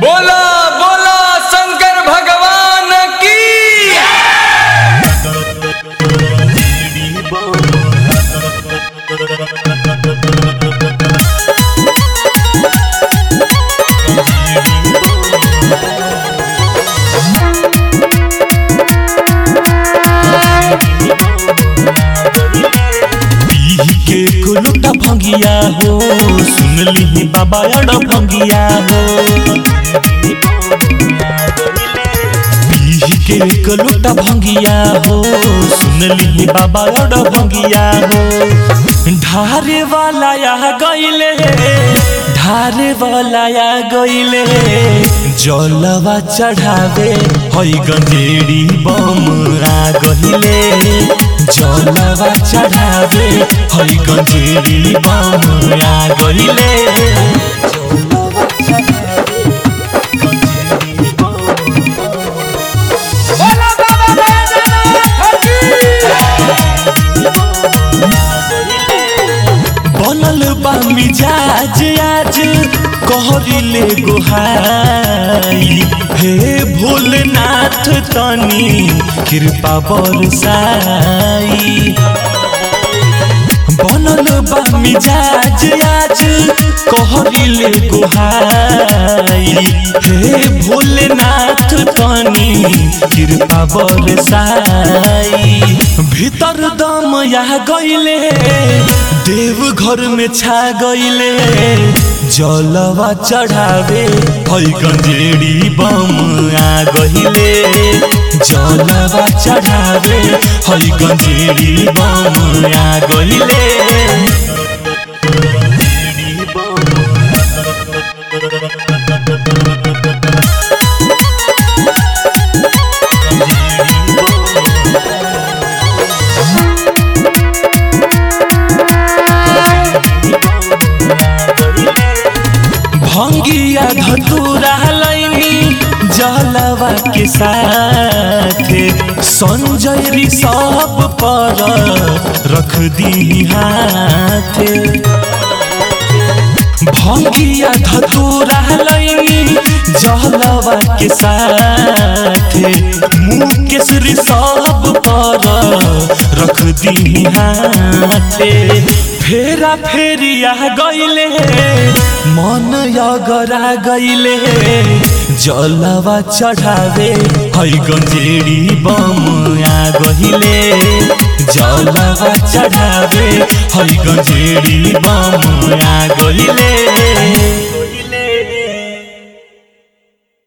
बोला बोला शंकर भगवान की पीही के कुलुटा भंगिया हो सुनली बाबा अड़ भंगिया हो पीही के कुलुटा भंगिया हो सुनली बाबा अड़ भंगिया हो ढारे वाला या गईले ढारे वाला या गईले जलवा चढ़ावे हई गंजेड़ी बम आ गहिले जलवा चढ़ावे हई गंजेड़ी बम आ गहिले बोला बाबा बैजनाथ बनल बा मिजाज आज कहरिले गोहाई हे भोलेनाथ तनी कृपा बरसाई बनल बा मिजाज आज कहरिले गोहाई हे भोलेनाथ तनी कृपा बरसाई भीतर दम या गईले देव घर में छा गईले जलवा चढ़ावे हई गंजेड़ी बम आ गईले जलवा चढ़ावे हई गंजेड़ी बम आ गईले भंगिया धतूरा लैनी जलवा के साथे संजय री सब पर रख दी हाथे भंगिया धतूरा लैनी जलवा के साथे मुँह केसरी सब पर रख दी हाथे फेरा फेरिया गईले मन यगरा गईले जलवा चढ़ावे हई गंजेड़ी बम आ गहिले जलवा चढ़ावे हई गंजेड़ी बम आ गहिले